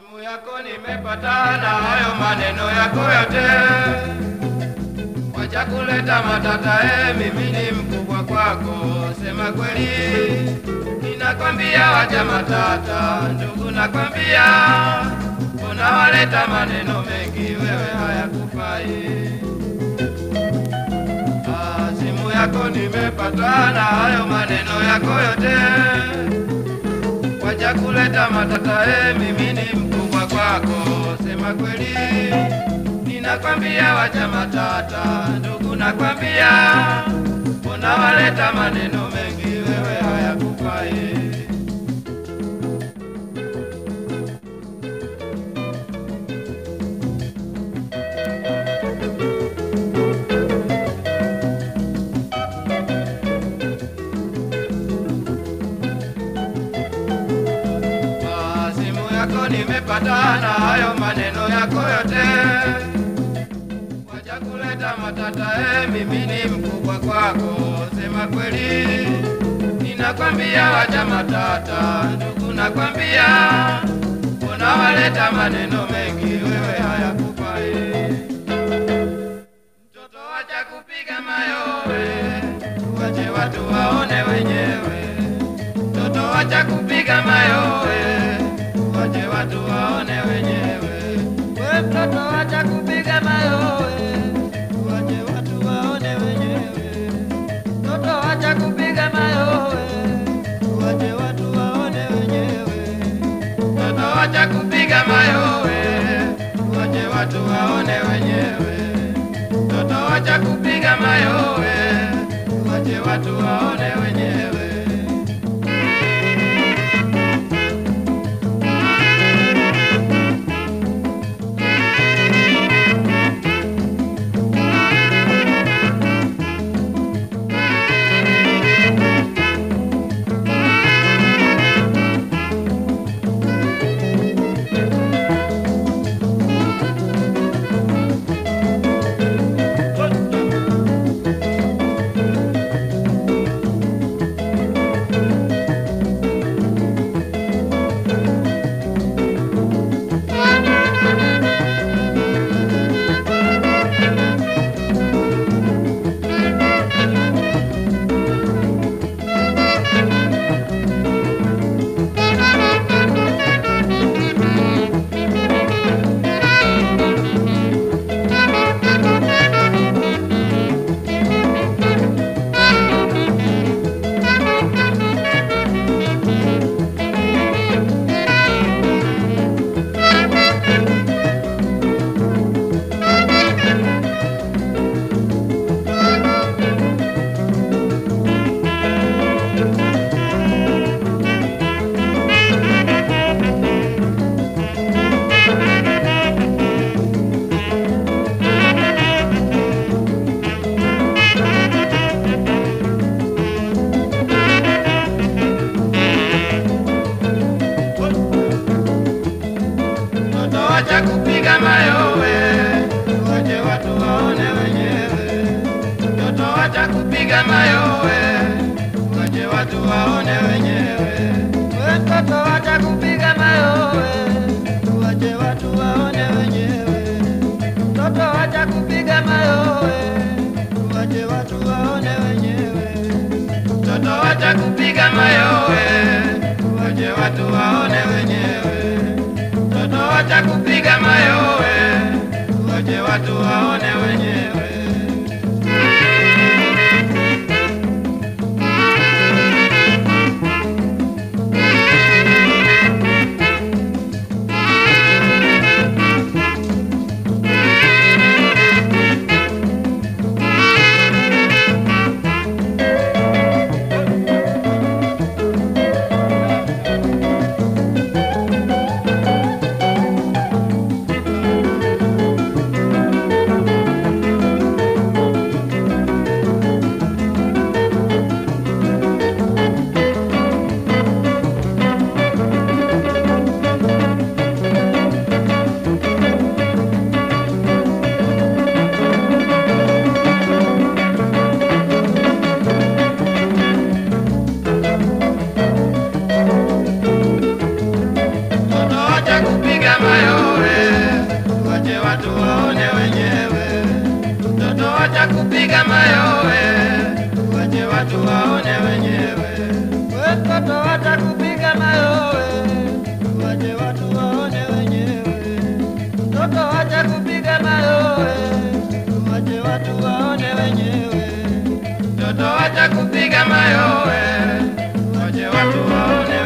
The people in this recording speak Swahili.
Simu yako nimepata na hayo maneno yako yote, wacha kuleta matata. E, mimi ni mkubwa kwako, sema kweli, ninakwambia wacha matata. Ndugu nakwambia, mbona waleta maneno mengi, wewe hayakufai. Ah, simu yako nimepata na hayo maneno yako yote wacha kuleta matata. E, mimi ni mkubwa kwako, sema kweli, ninakwambia wacha matata. Ndugu nakwambia, mbona waleta maneno mengi, wewe hayakufai. Ah, simu yako nimepata na hayo maneno yako yote, wacha kuleta matata. E, mimi ni mkubwa kwako, sema kweli, ninakwambia wacha matata. Ndugu nakwambia, mbona waleta maneno mengi, wewe hayakufai. Mtoto wacha kupiga mayowe, wache watu waone wenyewe mtoto wacha kupiga mayowe, wache watu waone wenyewe. We mtoto wacha kupiga mayowe, wache watu waone wenyewe. Mtoto wacha kupiga mayowe, wache watu waone wenyewe. Mtoto wacha kupiga mayowe, wache watu waone wenyewe. Mtoto wacha kupiga mayowe, wache watu waone wenyewe. Mtoto wacha kupiga mayowe, wache watu waone wenyewe. Mtoto wacha kupiga mayowe, wache watu waone wenyewe. We mtoto wacha kupiga mayowe, wache watu waone wenyewe. Mtoto wacha kupiga mayowe, wache watu waone wenyewe. Mtoto wacha kupiga mayowe, wache watu waone wenyewe. Mtoto wacha kupiga mayowe, wache watu waone wenyewe. watakupiga mayowe, wache watu waone wenyewe. Watoto watakupiga mayowe, wache watu waone wenyewe. Mtoto wacha kupiga mayowe, wache watu waone wenyewe. Mtoto wacha kupiga mayowe, wache watu waone